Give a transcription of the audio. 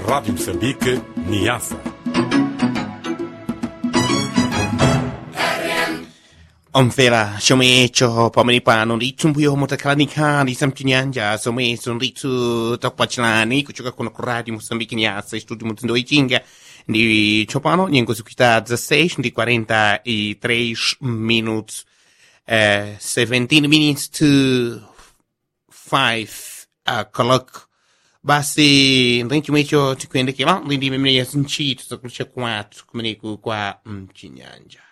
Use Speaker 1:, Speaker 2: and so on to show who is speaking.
Speaker 1: Rádio Moçambique, Niassa.
Speaker 2: omvera chomwe icho pamene pano ndithu mbuyo motakhalanikhani samchinyanja zomwe izo ndithu takupatsirani kuchoka kuno ku radio moçambique nyasa studio mudzindo ichinga ndi tsopano nyengo zikuita 16 ndi 43 minutos uh, 17 minutes to 5 o'clock basi ndi chomwe icho tikuyendekera ndi ndi imene yazinchito zakulisha kwathu kumeneku kwa mchinyanja